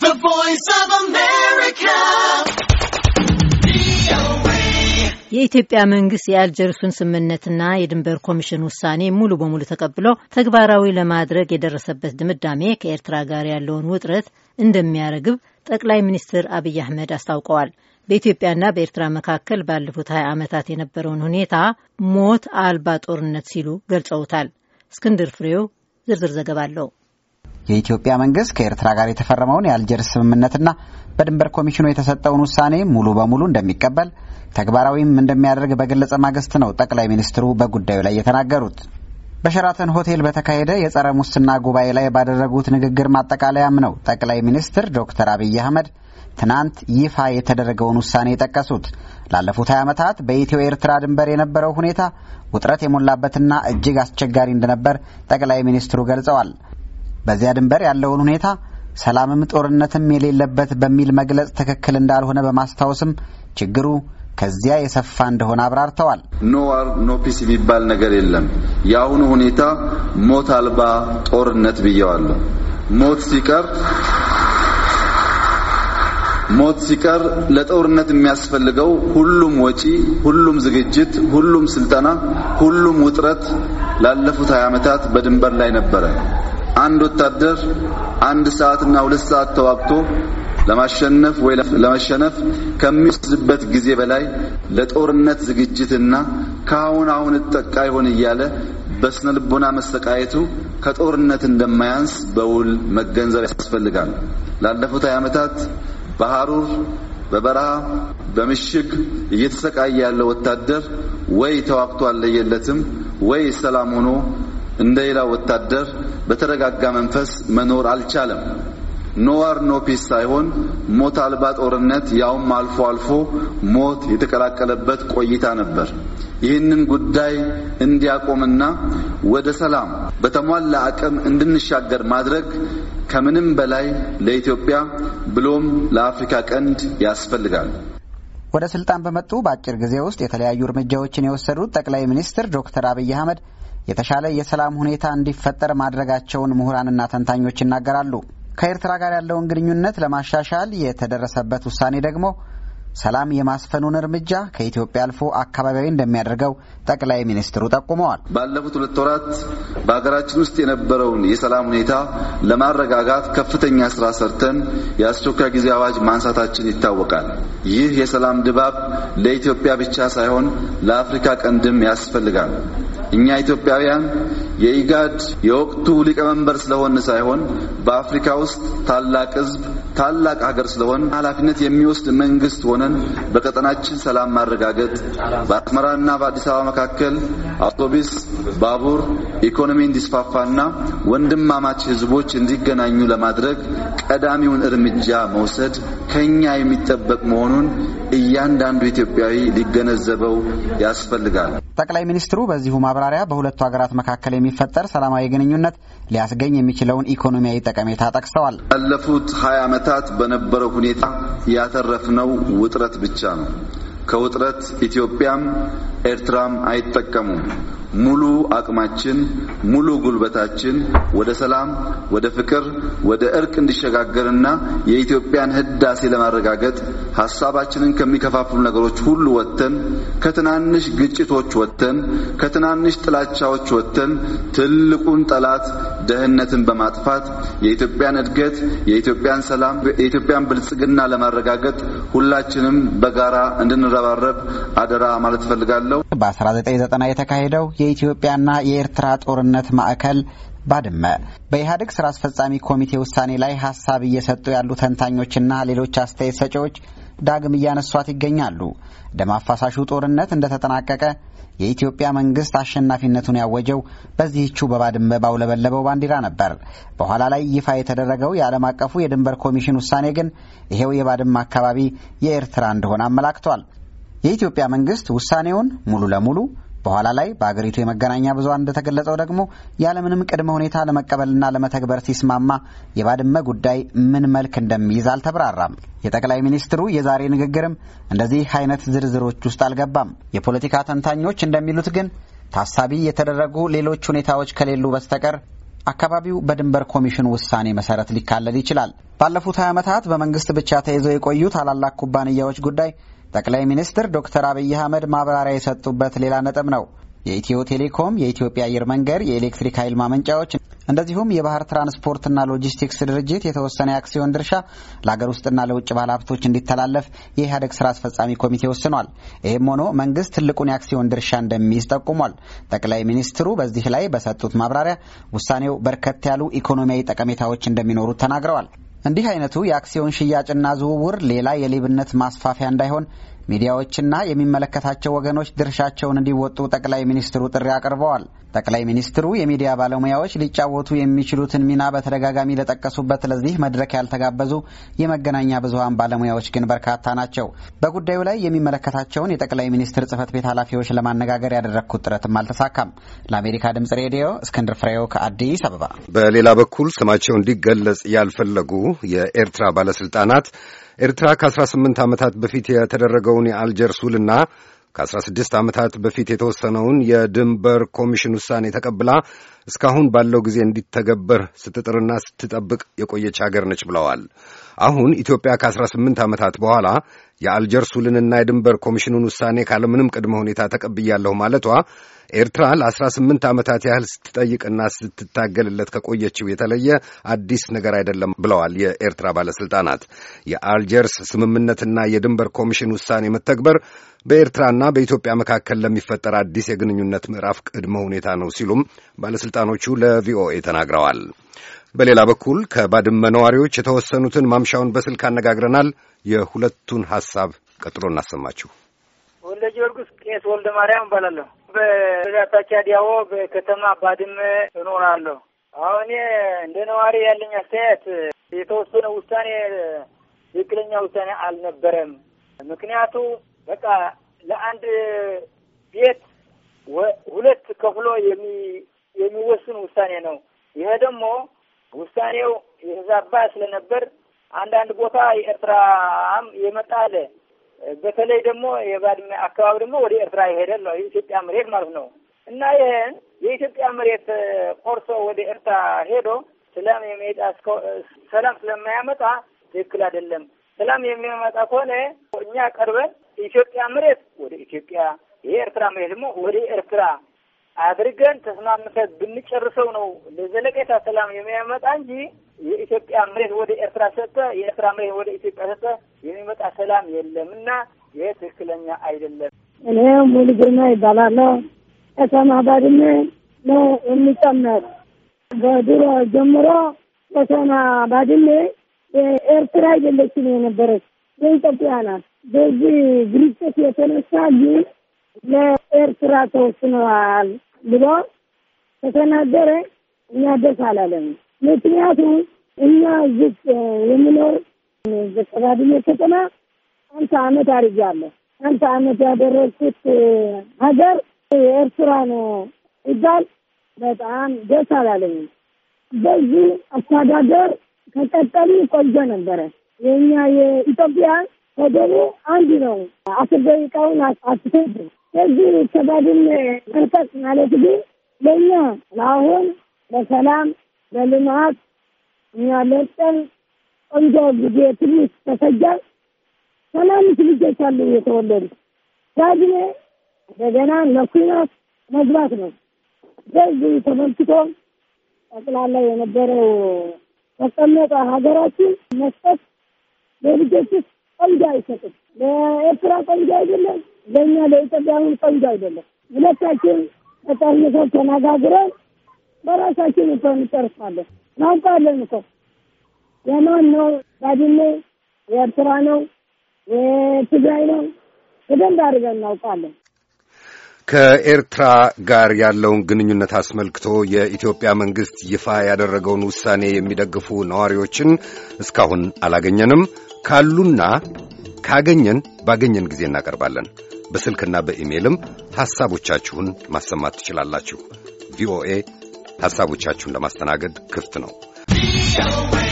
The Voice of America. የኢትዮጵያ መንግስት የአልጀርሱን ስምምነትና የድንበር ኮሚሽን ውሳኔ ሙሉ በሙሉ ተቀብሎ ተግባራዊ ለማድረግ የደረሰበት ድምዳሜ ከኤርትራ ጋር ያለውን ውጥረት እንደሚያረግብ ጠቅላይ ሚኒስትር አብይ አህመድ አስታውቀዋል። በኢትዮጵያና በኤርትራ መካከል ባለፉት ሀያ ዓመታት የነበረውን ሁኔታ ሞት አልባ ጦርነት ሲሉ ገልጸውታል። እስክንድር ፍሬው ዝርዝር ዘገባ አለው። የኢትዮጵያ መንግስት ከኤርትራ ጋር የተፈረመውን የአልጀርስ ስምምነትና በድንበር ኮሚሽኑ የተሰጠውን ውሳኔ ሙሉ በሙሉ እንደሚቀበል ተግባራዊም እንደሚያደርግ በገለጸ ማግስት ነው ጠቅላይ ሚኒስትሩ በጉዳዩ ላይ የተናገሩት። በሸራተን ሆቴል በተካሄደ የጸረ ሙስና ጉባኤ ላይ ባደረጉት ንግግር ማጠቃለያም ነው ጠቅላይ ሚኒስትር ዶክተር አብይ አህመድ ትናንት ይፋ የተደረገውን ውሳኔ የጠቀሱት። ላለፉት 20 ዓመታት በኢትዮ ኤርትራ ድንበር የነበረው ሁኔታ ውጥረት የሞላበትና እጅግ አስቸጋሪ እንደነበር ጠቅላይ ሚኒስትሩ ገልጸዋል። በዚያ ድንበር ያለውን ሁኔታ ሰላምም ጦርነትም የሌለበት በሚል መግለጽ ትክክል እንዳልሆነ በማስታወስም ችግሩ ከዚያ የሰፋ እንደሆነ አብራርተዋል። ኖ ዋር ኖ ፒስ የሚባል ነገር የለም። የአሁኑ ሁኔታ ሞት አልባ ጦርነት ብየዋለሁ። ሞት ሲቀር ሞት ሲቀር ለጦርነት የሚያስፈልገው ሁሉም ወጪ፣ ሁሉም ዝግጅት፣ ሁሉም ስልጠና፣ ሁሉም ውጥረት ላለፉት 20 ዓመታት በድንበር ላይ ነበረ። አንድ ወታደር አንድ ሰዓትና ሁለት ሰዓት ተዋግቶ ለማሸነፍ ወይ ለመሸነፍ ከሚወስድበት ጊዜ በላይ ለጦርነት ዝግጅትና ከአሁን አሁን እጠቃ ይሆን እያለ በስነ ልቦና መሰቃየቱ ከጦርነት እንደማያንስ በውል መገንዘብ ያስፈልጋል። ላለፉት ሀያ ዓመታት በሐሩር በበረሃ በምሽግ እየተሰቃየ ያለው ወታደር ወይ ተዋግቶ አልለየለትም ወይ ሰላም ሆኖ እንደ ሌላው ወታደር በተረጋጋ መንፈስ መኖር አልቻለም። ኖ ዋር ኖ ፒስ ሳይሆን ሞት አልባ ጦርነት ያውም አልፎ አልፎ ሞት የተቀላቀለበት ቆይታ ነበር። ይህንን ጉዳይ እንዲያቆምና ወደ ሰላም በተሟላ አቅም እንድንሻገር ማድረግ ከምንም በላይ ለኢትዮጵያ ብሎም ለአፍሪካ ቀንድ ያስፈልጋል። ወደ ስልጣን በመጡ በአጭር ጊዜ ውስጥ የተለያዩ እርምጃዎችን የወሰዱት ጠቅላይ ሚኒስትር ዶክተር አብይ አህመድ የተሻለ የሰላም ሁኔታ እንዲፈጠር ማድረጋቸውን ምሁራንና ተንታኞች ይናገራሉ። ከኤርትራ ጋር ያለውን ግንኙነት ለማሻሻል የተደረሰበት ውሳኔ ደግሞ ሰላም የማስፈኑን እርምጃ ከኢትዮጵያ አልፎ አካባቢያዊ እንደሚያደርገው ጠቅላይ ሚኒስትሩ ጠቁመዋል። ባለፉት ሁለት ወራት በሀገራችን ውስጥ የነበረውን የሰላም ሁኔታ ለማረጋጋት ከፍተኛ ስራ ሰርተን የአስቸኳይ ጊዜ አዋጅ ማንሳታችን ይታወቃል። ይህ የሰላም ድባብ ለኢትዮጵያ ብቻ ሳይሆን ለአፍሪካ ቀንድም ያስፈልጋል። እኛ ኢትዮጵያውያን የኢጋድ የወቅቱ ሊቀመንበር ስለሆን ሳይሆን በአፍሪካ ውስጥ ታላቅ ሕዝብ ታላቅ ሀገር ስለሆን ኃላፊነት የሚወስድ መንግስት ሆነን በቀጠናችን ሰላም ማረጋገጥ በአስመራና በአዲስ አበባ መካከል አውቶቡስ፣ ባቡር፣ ኢኮኖሚ እንዲስፋፋና ወንድማማች ሕዝቦች እንዲገናኙ ለማድረግ ቀዳሚውን እርምጃ መውሰድ ከኛ የሚጠበቅ መሆኑን እያንዳንዱ ኢትዮጵያዊ ሊገነዘበው ያስፈልጋል። ጠቅላይ ሚኒስትሩ በዚሁ ማብራሪያ በሁለቱ ሀገራት መካከል የሚፈጠር ሰላማዊ ግንኙነት ሊያስገኝ የሚችለውን ኢኮኖሚያዊ ጠቀሜታ ጠቅሰዋል። ባለፉት ሀያ ዓመታት በነበረው ሁኔታ ያተረፍነው ውጥረት ብቻ ነው። ከውጥረት ኢትዮጵያም ኤርትራም አይጠቀሙም። ሙሉ አቅማችን ሙሉ ጉልበታችን ወደ ሰላም፣ ወደ ፍቅር፣ ወደ እርቅ እንዲሸጋገርና የኢትዮጵያን ህዳሴ ለማረጋገጥ ሀሳባችንን ከሚከፋፍሉ ነገሮች ሁሉ ወጥተን ከትናንሽ ግጭቶች ወጥተን ከትናንሽ ጥላቻዎች ወጥተን ትልቁን ጠላት ድህነትን በማጥፋት የኢትዮጵያን እድገት፣ የኢትዮጵያን ሰላም፣ የኢትዮጵያን ብልጽግና ለማረጋገጥ ሁላችንም በጋራ እንድንረባረብ አደራ ማለት እፈልጋለሁ። በ1990 የተካሄደው የኢትዮጵያና የኤርትራ ጦርነት ማዕከል ባድመ በኢህአዴግ ስራ አስፈጻሚ ኮሚቴ ውሳኔ ላይ ሀሳብ እየሰጡ ያሉ ተንታኞችና ሌሎች አስተያየት ሰጪዎች ዳግም እያነሷት ይገኛሉ። ደም አፋሳሹ ጦርነት እንደተጠናቀቀ የኢትዮጵያ መንግስት አሸናፊነቱን ያወጀው በዚህቹ በባድመ ባውለበለበው ባንዲራ ነበር። በኋላ ላይ ይፋ የተደረገው የዓለም አቀፉ የድንበር ኮሚሽን ውሳኔ ግን ይሄው የባድመ አካባቢ የኤርትራ እንደሆነ አመላክቷል። የኢትዮጵያ መንግስት ውሳኔውን ሙሉ ለሙሉ በኋላ ላይ በአገሪቱ የመገናኛ ብዙኃን እንደተገለጸው ደግሞ ያለምንም ቅድመ ሁኔታ ለመቀበልና ለመተግበር ሲስማማ የባድመ ጉዳይ ምን መልክ እንደሚይዝ አልተብራራም። የጠቅላይ ሚኒስትሩ የዛሬ ንግግርም እንደዚህ አይነት ዝርዝሮች ውስጥ አልገባም። የፖለቲካ ተንታኞች እንደሚሉት ግን ታሳቢ የተደረጉ ሌሎች ሁኔታዎች ከሌሉ በስተቀር አካባቢው በድንበር ኮሚሽኑ ውሳኔ መሰረት ሊካለል ይችላል። ባለፉት 20 ዓመታት በመንግስት ብቻ ተይዘው የቆዩ ታላላቅ ኩባንያዎች ጉዳይ ጠቅላይ ሚኒስትር ዶክተር አብይ አህመድ ማብራሪያ የሰጡበት ሌላ ነጥብ ነው። የኢትዮ ቴሌኮም፣ የኢትዮጵያ አየር መንገድ፣ የኤሌክትሪክ ኃይል ማመንጫዎች እንደዚሁም የባህር ትራንስፖርትና ሎጂስቲክስ ድርጅት የተወሰነ የአክሲዮን ድርሻ ለሀገር ውስጥና ለውጭ ባለሀብቶች እንዲተላለፍ የኢህአዴግ ስራ አስፈጻሚ ኮሚቴ ወስኗል። ይህም ሆኖ መንግስት ትልቁን የአክሲዮን ድርሻ እንደሚይዝ ጠቁሟል። ጠቅላይ ሚኒስትሩ በዚህ ላይ በሰጡት ማብራሪያ ውሳኔው በርከት ያሉ ኢኮኖሚያዊ ጠቀሜታዎች እንደሚኖሩት ተናግረዋል። እንዲህ አይነቱ የአክሲዮን ሽያጭና ዝውውር ሌላ የሌብነት ማስፋፊያ እንዳይሆን ሚዲያዎችና የሚመለከታቸው ወገኖች ድርሻቸውን እንዲወጡ ጠቅላይ ሚኒስትሩ ጥሪ አቅርበዋል። ጠቅላይ ሚኒስትሩ የሚዲያ ባለሙያዎች ሊጫወቱ የሚችሉትን ሚና በተደጋጋሚ ለጠቀሱበት ለዚህ መድረክ ያልተጋበዙ የመገናኛ ብዙኃን ባለሙያዎች ግን በርካታ ናቸው። በጉዳዩ ላይ የሚመለከታቸውን የጠቅላይ ሚኒስትር ጽህፈት ቤት ኃላፊዎች ለማነጋገር ያደረግኩት ጥረትም አልተሳካም። ለአሜሪካ ድምጽ ሬዲዮ እስክንድር ፍሬው ከአዲስ አበባ። በሌላ በኩል ስማቸው እንዲገለጽ ያልፈለጉ የኤርትራ ባለስልጣናት ኤርትራ ከ18 ዓመታት በፊት የተደረገውን የአልጀርስ ውልና ከ16 ዓመታት በፊት የተወሰነውን የድንበር ኮሚሽን ውሳኔ ተቀብላ እስካሁን ባለው ጊዜ እንዲተገበር ስትጥርና ስትጠብቅ የቆየች አገር ነች ብለዋል። አሁን ኢትዮጵያ ከ18 ዓመታት በኋላ የአልጀርስ ውልንና የድንበር ኮሚሽኑን ውሳኔ ካለምንም ቅድመ ሁኔታ ተቀብያለሁ ማለቷ ኤርትራ ለ18 ዓመታት ያህል ስትጠይቅና ስትታገልለት ከቆየችው የተለየ አዲስ ነገር አይደለም ብለዋል የኤርትራ ባለሥልጣናት። የአልጀርስ ስምምነትና የድንበር ኮሚሽን ውሳኔ መተግበር በኤርትራና በኢትዮጵያ መካከል ለሚፈጠር አዲስ የግንኙነት ምዕራፍ ቅድመ ሁኔታ ነው ሲሉም ባለሥልጣኖቹ ለቪኦኤ ተናግረዋል። በሌላ በኩል ከባድመ ነዋሪዎች የተወሰኑትን ማምሻውን በስልክ አነጋግረናል። የሁለቱን ሐሳብ ቀጥሎ እናሰማችሁ። ወልደ ጊዮርጊስ ቄስ ወልደ ማርያም እባላለሁ። በዳታቻ ዲያዎ በከተማ ባድመ እኖራለሁ። አሁን እንደ ነዋሪ ያለኝ አስተያየት የተወሰነ ውሳኔ ትክክለኛ ውሳኔ አልነበረም። ምክንያቱ በቃ ለአንድ ቤት ሁለት ከፍሎ የሚወስን ውሳኔ ነው። ይሄ ደግሞ ውሳኔው የተዛባ ስለነበር አንዳንድ ቦታ የኤርትራም የመጣ አለ። በተለይ ደግሞ የባድመ አካባቢ ደግሞ ወደ ኤርትራ ይሄዳል ነው የኢትዮጵያ መሬት ማለት ነው። እና ይህን የኢትዮጵያ መሬት ቆርሶ ወደ ኤርትራ ሄዶ ሰላም የሚመጣ ሰላም ስለማያመጣ ትክክል አይደለም። ሰላም የሚያመጣ ከሆነ እኛ ቀርበን የኢትዮጵያ መሬት ወደ ኢትዮጵያ፣ የኤርትራ መሬት ደግሞ ወደ ኤርትራ አድርገን ተስማምተን ብንጨርሰው ነው ለዘለቄታ ሰላም የሚያመጣ እንጂ የኢትዮጵያ መሬት ወደ ኤርትራ ሰጠ፣ የኤርትራ መሬት ወደ ኢትዮጵያ ሰጠ የሚመጣ ሰላም የለም እና ይህ ትክክለኛ አይደለም። እኔ ሙሉ ግርማ ይባላለሁ። ከተማ ባድመ ነው የሚጨመር በድሮ ጀምሮ ከተማ ባድመ የኤርትራ አይደለችም የነበረች የኢትዮጵያ ናት። በዚህ ግጭት የተነሳ ግን ለኤርትራ ተወስነዋል ብሎ ከተናገረ እኛ ደስ አላለም። ምክንያቱም እኛ ዝቅ የምኖር ባድመ ከተማ አምሳ ዓመት አድርጌያለሁ። አምሳ ዓመት ያደረግኩት ሀገር የኤርትራ ነው ይባል በጣም ደስ አላለኝም። በዚህ አስተዳደር ከቀጠሉ ቆንጆ ነበረ። የእኛ የኢትዮጵያ ወደቡ አንድ ነው። አስር ደቂቃውን አትፈጅ። ከዚህ ከባድመ መልቀቅ ማለት ግን ለእኛ ለአሁን በሰላም በልማት እኛ ለጠን ቆንጆ ጊዜ ትንሽ ተሰጃል። ሰላምት ልጆች አሉ የተወለዱ ባድመ እንደገና ለኩናት መግባት ነው። በዚህ ተመልክቶ ጠቅላላ የነበረው ተቀመጠ ሀገራችን መስጠት ለልጆች ቆንጆ አይሰጥም። ለኤርትራ ቆንጆ አይደለም፣ ለእኛ ለኢትዮጵያውን ቆንጆ አይደለም። ሁለታችን ተጠርንፈን ተነጋግረን በራሳችን እኮ እንጨርሳለን። እናውቃለን እኮ የማን ነው ባድመ የኤርትራ ነው የትግራይ ነው በደንብ አድርገን እናውቃለን። ከኤርትራ ጋር ያለውን ግንኙነት አስመልክቶ የኢትዮጵያ መንግሥት ይፋ ያደረገውን ውሳኔ የሚደግፉ ነዋሪዎችን እስካሁን አላገኘንም። ካሉና ካገኘን ባገኘን ጊዜ እናቀርባለን። በስልክና በኢሜይልም ሐሳቦቻችሁን ማሰማት ትችላላችሁ። ቪኦኤ ሐሳቦቻችሁን ለማስተናገድ ክፍት ነው።